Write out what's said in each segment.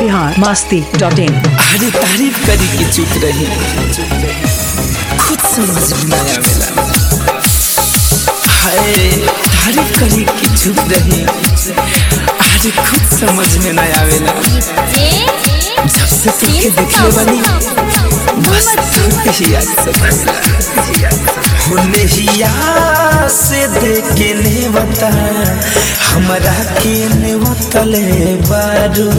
Bihar Masti dot इन अरे तारीफ करी के चुप रही खुद समझ में ना आवेला हाय तारीफ करी के चुप रही अरे खुद समझ में ना आवेला जब से तुमके देखले बनी बस तुमके ही याद सब होने ही याद से देखे ने बता हमरा के ने बतले बारू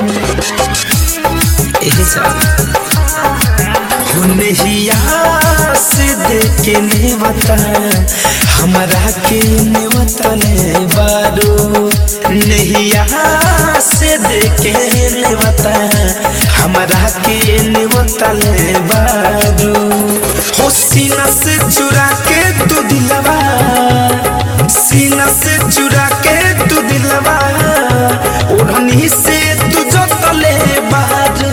हुनहिया से देखे ने बता हमरा के ने बतले बारू नहिया से देखे ने बता हमरा के ने बतले बारू हो सीना से चुरा के तू दिलवा सीना से चुरा के तू दिलवा ओढ़नी से तू जो तले बारू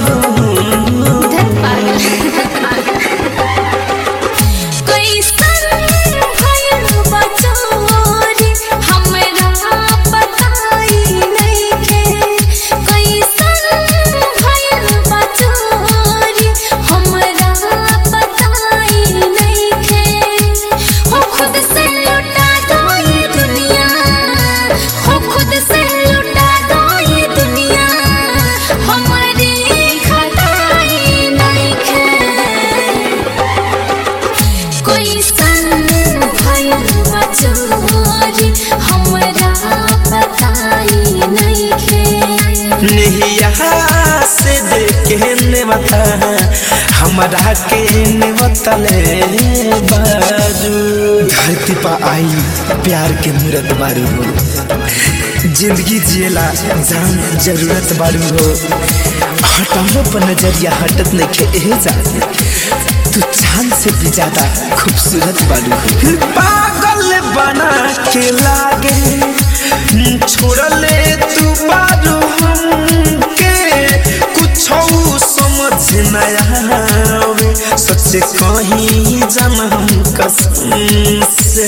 कोई सन भइल बचोरी हमरा बताई नइखे नहिया से देखे ने बता हमरा के ने बतले बारू धरती पर आई प्यार के मूरत बारू हो जिंदगी जिएला जान जरूरत बारू हो हटालो पर नजरिया हटत नहीं के जा तू चांद से भी ज्यादा खूबसूरत बारू हो पागल बना के लागे छोड़ले तू बारू हमके कुछ समझ न आवे सच कहीं जन हम कसम से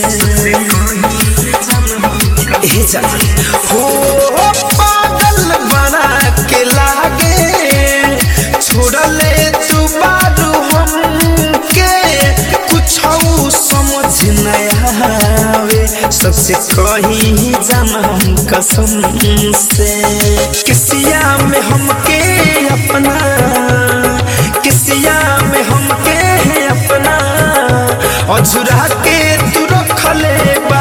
ए जान हो पागल बना के लागे छोड़ले तू बारू हमके कुछ समझ न आवे सबसे कहीं जानम कसम से किसिया में हमके अपना किसिया में हमके अपना अझुरा के तू रखले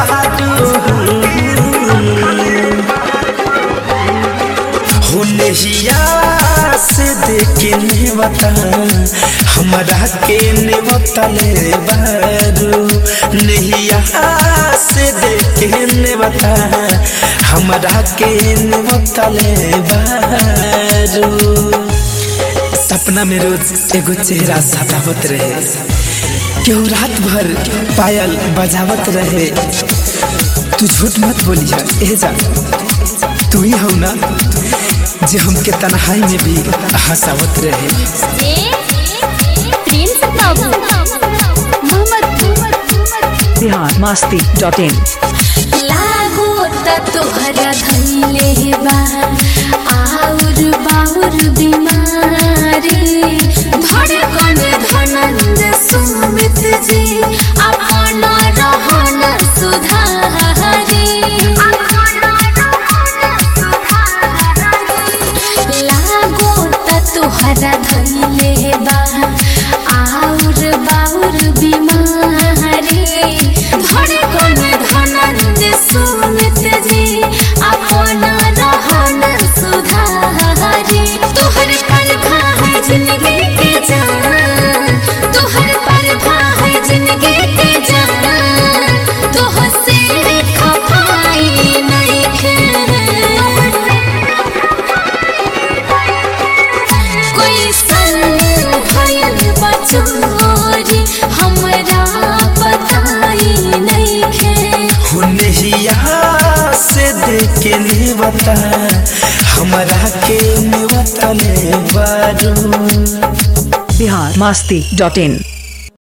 हुनहिया से देखे ने बता हमरा के ने बतले बारू नहिया से देखे ने बता हमरा के ने बतले बारू सपना में रोज एगो चेहरा सतावत रहे केहू रात भर पायल बजावत रहे तू झूठ मत बोलिया ए जा तू ही हो ना जे हमके तन्हाई में भी हंसावत रहे प्रिंस बाबू मोहम्मद बिहार मस्ती डॉट इन लागो त तोहरा धैले बा आउर बाउर बीमारी धड़कन धनंद सुमित जी अपन रहन सुधारी लागो त तोहरा धैले बा आउर बाउर बीमारी धड़कन धनंद सुमित जी अपन रहन सुधारी तोहर परखा है जिंदगी के जान तोहर परखा है जिंदगी के जान तोह से खपाई नहीं कोई सन भइल बचोरी हमरा बताई नइखे हुनहिया से देखे ने बता हमरा के ने बतले बारू बिहार मस्ती डॉट इन